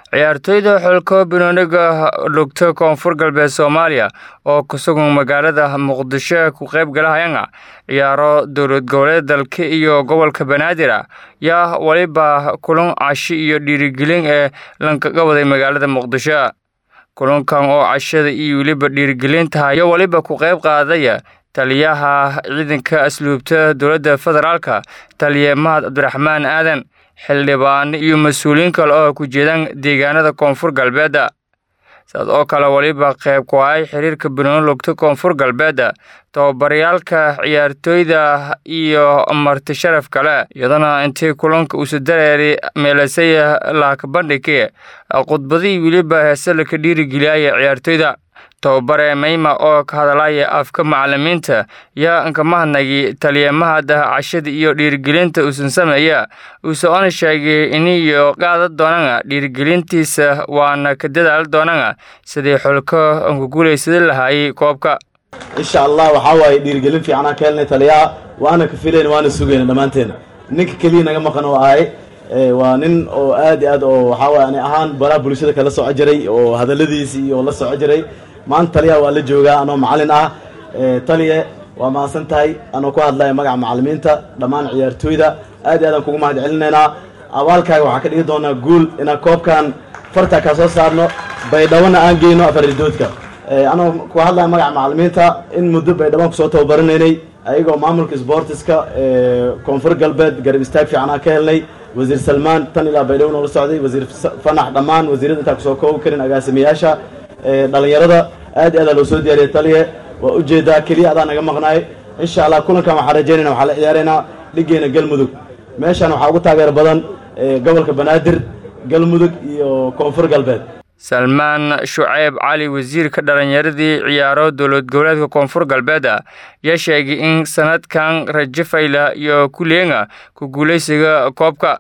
ciyaartoyda xulka banooniga lugta koonfur galbeed soomaaliya oo ku sugan magaalada muqdisho ku qayb galahayana ciyaaro dowlad goboleed dalka iyo gobolka banaadir yaa weliba kulan cashi iyo dhiirigelin ee lankaga waday magaalada muqdisho kulankan oo cashada iyo weliba dhiirigelinta ayaa weliba ku qayb qaadaya taliyaha ciidanka asluubta dowladda federaalka taliye mahad cabdiraxmaan aadan xildhibaan iyo mas-uuliyiin kale oo ku jeedaan deegaanada koonfur galbeedda sidaas oo kale weliba qayb ku ahay xiriirka banooni lugta koonfur galbeedda tababaryaalka ciyaartooyda iyo marti sharaf kale iyadana intii kulanka uusa dareeri meelasay laakabandhigi khudbadii weliba heese laka dhiirigeliyaya ciyaartooyda tababare mayma oo ka hadalaya afka macalimiinta yaa inkamahadnagi taliyamahada cashada iyo dhiirigelinta uusan sameeya uuse ona sheegay iniyo qaada doonana dhiirigelintiisa waana ka dadaali doonana sidii xulka ku guulaysada lahaayay koobka insha allah waxaa waaye dhiirigelin fiicanaa ka helnay taliyaha waana ka filayna waana sugayna dhammaanteena ninka keliya naga maqan oo ahay waa nin oo aad iyo aad oo waxaa waye ani ahaan baraha bulshada kala soco jiray oo hadalladiisi iyo la soco jiray maanta taliyaha waa la joogaa anoo macalin ah taliye waa mahadsan tahay anoo ku hadlaya magaca macalimiinta dhammaan ciyaartooyda aad iyo aadaan kugu mahad celinaynaa abaalkaaga waxaa ka dhigi doonaa guul inaan koobkan farta ka soo saarno baydhabona aan geyno afarridoodka anoo ku hadlaya magaca macalimiinta in muddo baydhabaan kusoo tababaranaynay ayagoo maamulka sbortiska koonfur galbeed garab istaag fiicanaa ka helnay wasiir salmaan tan ilaa baydhabo noola socday wasiir fanax dhammaan wasiirada intaa kusoo koobi karin agaasimayaasha dhalinyarada aad i aadaa loo soo diyaariyay taliye waa ujeedaa keliya adaa naga maqnaay insha allah kulankan waxaan rajaynayna waxaa la ciyaaraynaa dhigeena galmudug meeshaan waxaa ugu taageer badan gobolka banaadir galmudug iyo koonfur galbeed salmaan shuceyb cali wasiirka dhalinyaradii ciyaaro dowlad goboleedka koonfur galbeed yaa sheegay in sanadkan rajo fayla iyo kuleenga ku guulaysiga koobka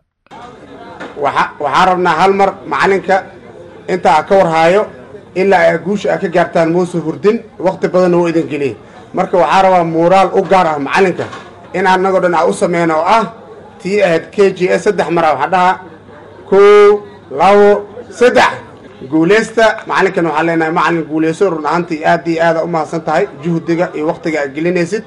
waxaa rabnaa hal mar macalinka intaa ka warhaayo ilaa ay guusha a ka gaartaan muuse hurdin wakhti badanna wuu idin geliyey marka waxaa rabaa muuraal u gaar ah macalinka in annagoo dhan a u sameyno oo ah tii ahayd k j s saddex mara waxaa dhahaa kow labo saddex guulaysta macalinkan waxaan leenahay macalin guulayso run ahaantii aad iyo aada u mahadsan tahay juhdiga iyo wakhtiga aad gelinaysid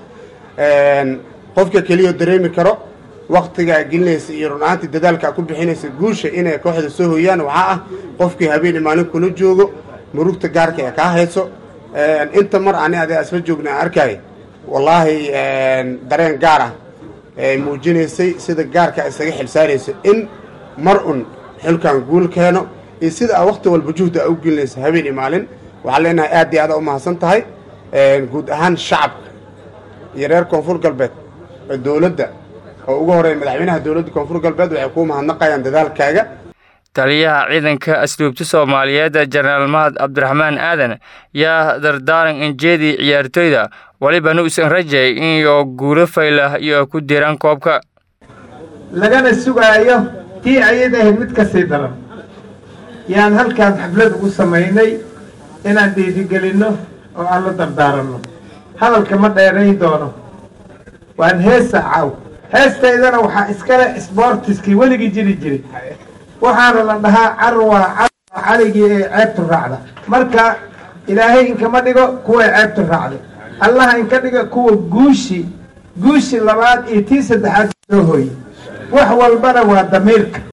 qofka keliyao dareemi karo wakhtiga aad gelinaysa iyo run ahaantii dadaalka aad ku bixinaysa guusha inay kooxda soo hoyaan waxaa ah qofkii habeen maalin kula joogo murugta gaarka ee kaa hayso inta mar ani ade isla joogna aan arkay wallaahi dareen gaar ah ee muujinaysay sida gaarka isaga xilsaarayso in mar un xilkan guul keeno iyo sida aa wakhti walba juhda a u gelinaysa habeen iyo maalin waxaan leenahay aad iyo aada u mahadsan tahay guud ahaan shacabka iyo reer koonfur galbeed oo dowladda oo ugu horeeya madaxweynaha dowladda koonfur galbeed waxay kuu mahadnaqayaan dadaalkaaga taliyaha ciidanka asluubta soomaaliyeed jenaraal mahad cabdiraxmaan aadan yaa dardaaran injeedii ciyaartooyda welibana uusan rajay inyo guulo faylah iyo ku diraan koobka lagana sugaayo tii ayad ahayd mid ka sii daran yaan halkaas xaflad ugu samaynay inaan dhiirigelinno oo aan la dardaaranno hadalka ma dheerayn doono waan heesa caaw heestaydana waxaa iskale sboortiskii weligii jiri jiri waxaana la dhahaa carwa carwa caligii ee ceebtu raacda marka ilaahay inkama dhigo kuway ceebtu raacday allaha inka dhiga kuwa guushi guushi labaad iyo tii saddexaad soo hooyey wax walbana waa damiirka